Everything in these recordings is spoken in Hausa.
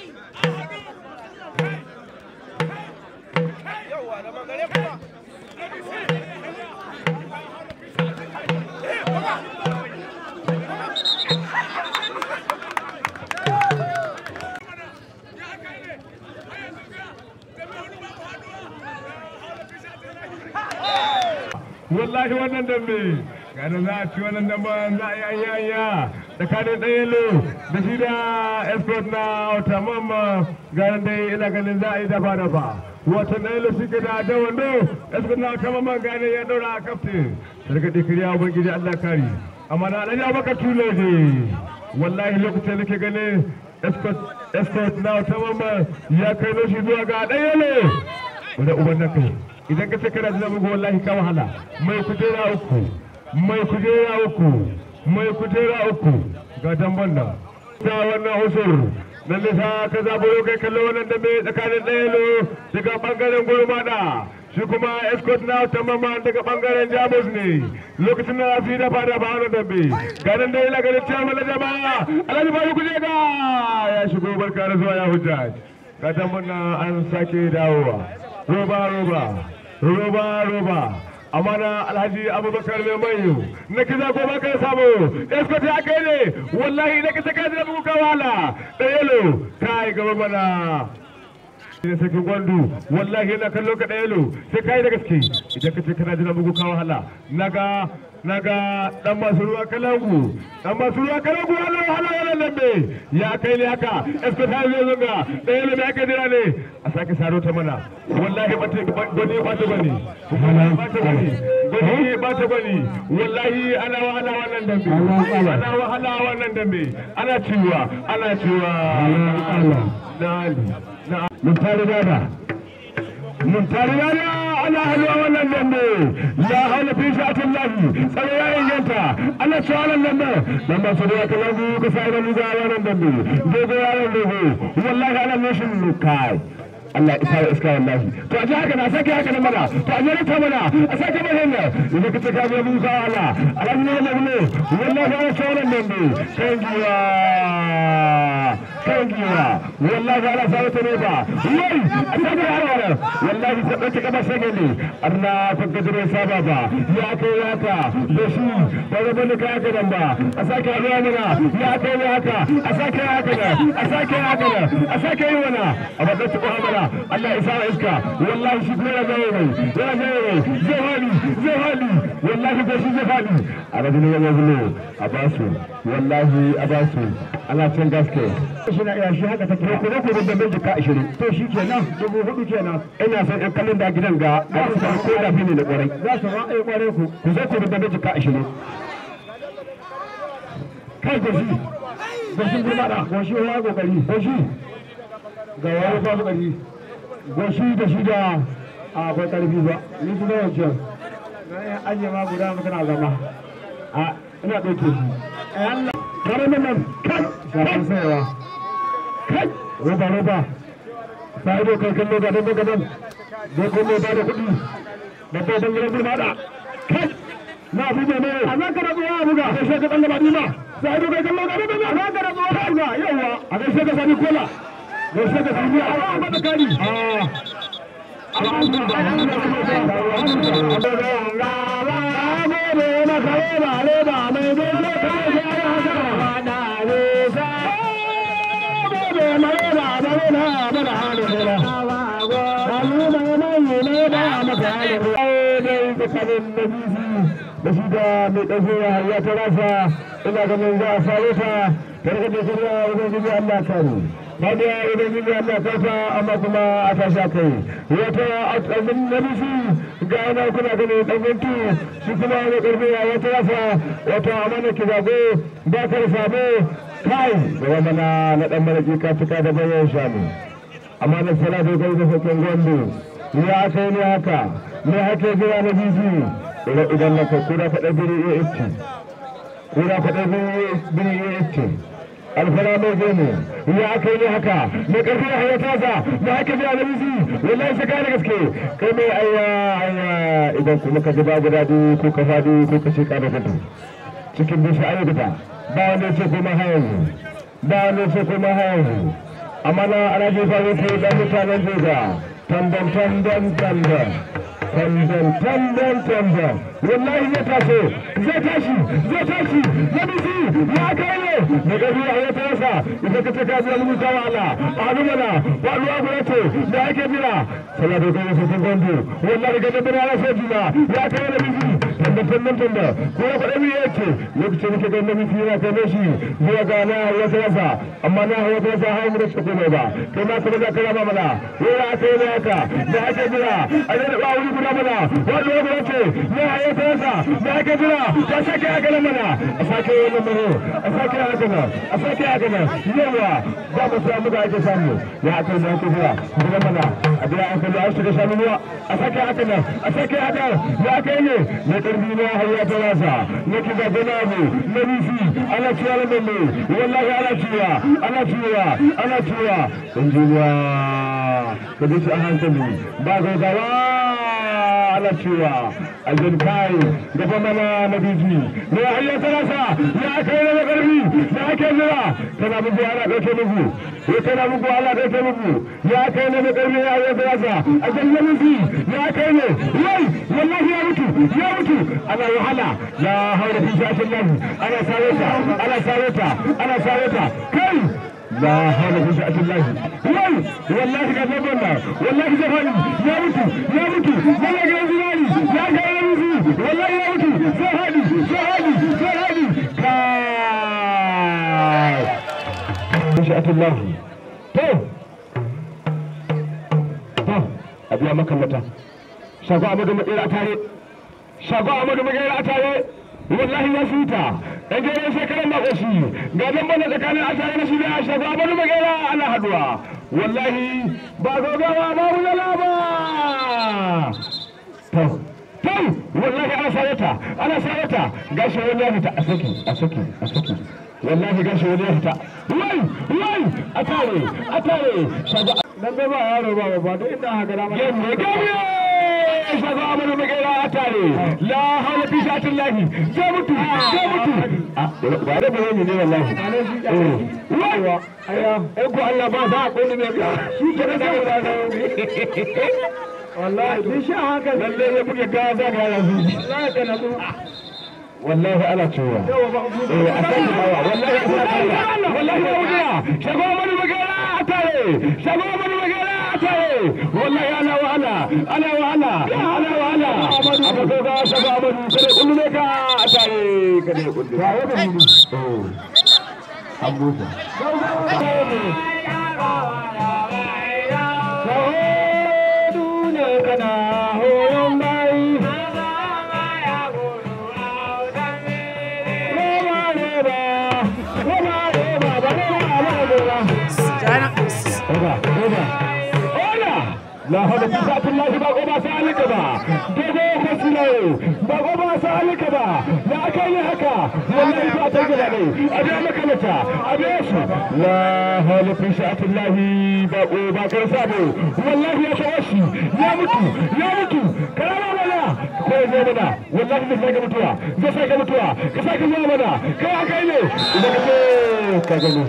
wallahi wannan dambe gane za a ci wannan dambe za a yi ayyaya tsakanin ɗayelo da shi da escort na wata mamma gane dai ina ganin za a yi dafa dafa wata ɗayelo shi ke da da wando escort na wata mamma gane ya ɗaura a kaftin daga ɗikiriya ubangiji allah kari amma na ɗan ya baka tulo ne wallahi lokacin da ke ganin escort na wata mamma ya kai shi zuwa ga ɗayelo wanda uban nan kai idan ka ce kana da bugu wallahi ka wahala mai kujera uku mai kujera uku mai kujera uku ga damban nan ta wannan usur nan nisa ka zaburo kai kallo wannan dambe tsakanin ɗayalo daga bangaren gurmada shi kuma escort na ta mama daga bangaren jamus ne lokacin da su yi dafa da ba wani dambe ganin da yana ganin cewa mala jama'a alhaji bayu kuje ga ya shigo barka da zuwa ya hujja ga damban nan an sake dawowa roba roba roba roba amana alhaji abubakar mai mayu na kiza ko ba ka samu escort ya kai ne wallahi na kisa ka da buka wala da yelo kai gaba mana da sakin gwandu wallahi yana kallo ka da yelo sai kai da gaske idan ka ce kana jira bugu ka wahala naga naga dan masu ruwa kalangu dan masu ruwa kalangu hala hala hala lambe ya kai ne haka escort ha zai zunga da yelo me aka jira ne a sake saro ta mana wallahi ba ta gwani ba ta gwani ba ta gwani gwani ba ta gwani wallahi ana wahala wannan dambe ana wahala wannan dambe ana ciwa ana ciwa na ali na mun tare da mun tare da ana halwa wannan dambe ya hana fi sha'atin lahi tsaro ya inganta ana cewa wannan dambe dan ba su da kalangu ka sa da luga wannan dambe dogo yaron dogo wallahi ana nishin kai Allah ya isa iska wallahi to a ji haka na sake haka na mana to a jere ta mana a sake mana hanya idan ka ce ka biya musa Allah alhamdulillah ne wallahi ana cewa wannan dambe kan giwa kan giwa wallahi ana sa ta ne ba wai a sake haka wallahi sai ɗauke kaba sake ne arna kan gajere saba ba ya kai ya ka da shi ba ga bane kai haka nan ba a sake haɗuwa mana ya kai ya haka a sake haka nan a sake haka nan a sake yi mana a ba zai tuɓa hamara Allah ya sa iska wallahi shi kuma ya zai mai ya zai mai zai hali zai hali wallahi ko shi zai hali a rajin ya zai a basu wallahi a basu ana can gaske shi na iya shi haka take ko ko ko da mai jika 20 to shi kenan dubu hudu kenan ina son ɗan kallon da gidan ga ga su san ko da fini da kwarai za su ma ai kwarai ku ku zo ku da mai jika 20 kai goshi goshi gurma da goshi ya kokari goshi ga wani ba kokari goshi da shi da akwai karfi ba ni kuma wancan na yi ajiye ma guda mutana zama a ina ɗauke shi Allah kare nan nan kai shafan sayawa kai roba roba sai dai kai kallo ga dan gadan da kuma ba da kuɗi da ba dan gidan da kai na buga ne a nan ka rabu ya buga sai sai ka dan gaba dima sai dai kai kallo ga dan a nan ka rabu ya buga yawa a kai sai ka sani kola da sai ka sani a ba da kari ah da shi da mai ɗauke ya ta rasa ina ganin za a sare ta ta rika da shirya wajen jibi Allah kare Fadiya idan jibi Allah karfa amma kuma a tashi kai wata azin na bishi ga yana kuna ganin ɗangantu shi kuma mai ƙarfi ya ta rasa wata amana ki zago ba ka sabo kai gaba mana na ɗan malaki ka cika da bayan shanu amma na sana da kai da sakin gwando ya kai ne haka ne hake zuwa na bishi idan na kai kura faɗa biri iya itti kura faɗa biri iya itti alfara mai gani ya aka yi haka mai ƙarfi a hanyar tasa na haka biya na bisi wallahi sai kai da gaske kai mai ayya ayya idan kuma ka ji babu daɗi ko ka faɗi ko ka sheka da gudu cikin bishi ayi guda ba wanda ce kuma hayan ba wanda ce kuma hayan amma na ana jefa musu dan mutanen jega tandan tandan tandan tandan tandan tandan wallahi zai taso zai tashi zai tashi na bisi ya kai ne da gabi a ya tarasa idan ka ce ka biya lubu ta wala a hannu mana ba ruwa gura ce da ake jira sallah da kai sun gandu wallahi ga dabbar ana sai jina ya kai na bisi tandan tandan tandan ko ya faɗa mi yake lokacin da ga nabi yana kai shi zuwa ga na ya tarasa amma na ya tarasa har mu da shi ko ba kai ma sai da kara mana wai aka yi haka da ake jira a yi da ba wuri guda mana wanda ya gura ce na ya tarasa da ake jira ya sake haka nan mana a sake wannan maro a sake haka nan a sake haka nan yawa ba mu samu da ake samu ya aka yi da ake jira guda mana a biya an kalli an shiga shanu ruwa a sake haka nan a sake haka ya aka yi ne na karbi na hayya tarasa na kiza ganabu na rufi ana ciwa na mamme wallahi ana ciwa ana ciwa ana ciwa injiniya ka bi shi a hankali ba gaugawa ana cewa aljin kai gaba mana na biji ne hayya tarasa ya kai na karfi da ake jira tana muku ana dauke muku ya tana muku ana dauke muku ya kai na na karfi ya hayya tarasa a jannan muku ya kai ne wai wallahi ya mutu ya mutu ana wahala la haula fi shashin lahi ana sarauta ana sarauta ana sarauta kai لا حول ولا قوة إلا بالله واي والله قد نبنا والله زهري يا متو يا متو والله يا زلالي يا جايزي والله يا متو زهري زهري زهري كاي مشيئة الله تو تو أبي أمك متى شاكو أمك مكيرا تاري شاكو أمك مكيرا تاري wallahi ya fita dan gero shekaran ba shi ga dan bana tsakanin asara na shi da shafa bani magana ana haduwa wallahi ba gogawa ba mu da ba to to wallahi ana sarata ana sarata gashi wani ya fita a saki a saki a saki wallahi gashi wani ya fita wai wai a tare a tare shafa dan ba yaro ba ba da inda haka da mai gamiya shafa mana magana a tare la hawla fi shatin lahi zai mutu zai mutu ba da bayani ne wallahi wawa aya ko Allah ba ba ko ne shi ke da da wallahi bi sha haka lalle ya buge ga da ga yanzu wallahi kana su wallahi ala cewa eh a san ba wallahi wallahi wallahi shafa mana magana a tare shafa mana magana a tare wallahi ana wahala ana wahala ana wahala amma ko ga shaba amadu kare kullu ne ka a tare kare kullu ba wata gudu an busa kana hoyon bayi la hada kusa Allah ba ko ba sa alika ba dogo fasilo ba ko ba sa alika ba ya kai ne haka wallahi ba ta gida ne a da maka mata a da su la hada kusa Allah ba ko ba kar sabo wallahi ya shawo shi ya mutu ya mutu karama mana ko ya zo mana wallahi zai sake mutuwa zai sake mutuwa ka sake zuwa mana kai haka ne idan ka ce ka gani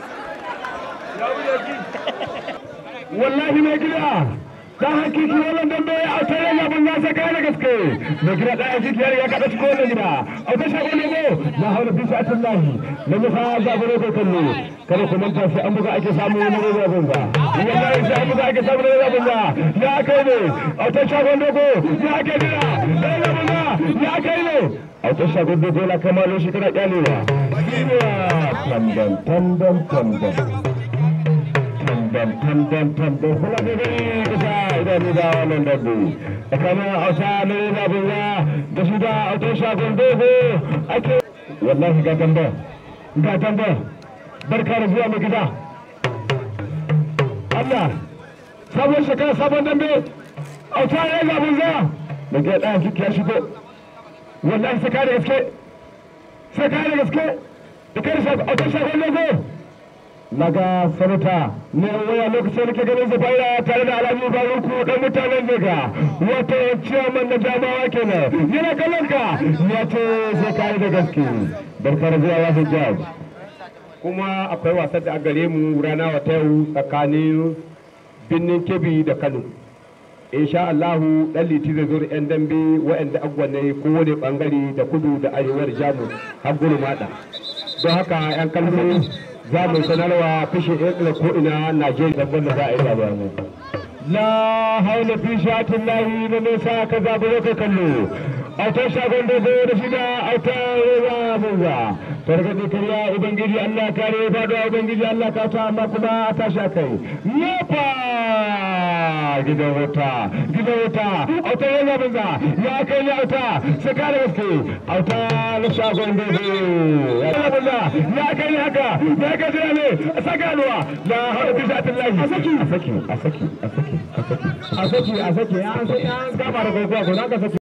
wallahi mai gida dan hakiki wannan dambe a tare da abin nasa kai da gaske mai gida dan hakiki ya kada shi kowane gida a ta shago ne go na haula bi sa'atin lahi na mu fa ga gure ko kallo kada ku manta sai an buga ake samu wani roba gunga wallahi sai an buga ake samu roba gunga ya kai ne a ta shago dogo ya kai gida roba gunga ya kai ne a ta shago dogo la kamalo shi kana kyalewa tandan tandan tandan tambam tambam tambam kula da gani kusa idan da wannan dabbo tsakanin hausa na yana bunga da shi da auto shagon dogo ake wallahi ga tamba ga tamba barka da zuwa mai gida Allah sabon shekara sabon dambe auta ya ga bunga da ga ɗaya kiki ya shigo wallahi sai ka da gaske sai ka da gaske da kai auto shagon dogo naga sanata ne waya lokacin da ke ganin zubaira tare da alhaji baruku dan mutanen daga wato ciyaman na jama'a kenan yana kallon ka ya ce sai kai da gaske barka da zuwa wasu jaj kuma akwai wasan da a gare mu rana wata yau tsakanin birnin kebbi da kano insha Allahu dan liti zai zo da yan dambe waɗanda agwanne kowane bangare da kudu da arewar jamus har gudu mada don haka yan kallo za mu sanarwa fishin yan ko ina najeriya dabban da za a yi labarai la haula fi shatin lahi da nesa ka zaɓi ka kallo autar shagon dogo da shida autar rewa bunza targaɗe karya ubangiji allah kare faɗuwa ubangiji allah ka ta amma kuma a tashi a kai nefa gidan wuta gidan wuta autar rewa bunza ya kai ya auta saka da gaske auta na shagon dogo ya bunza ya kai haka ya kai jira ne a saka alwa la haula fi shatin lahi a saki a saki a saki a saki a saki a saki a saki an gaba da kokowa ko za ka saki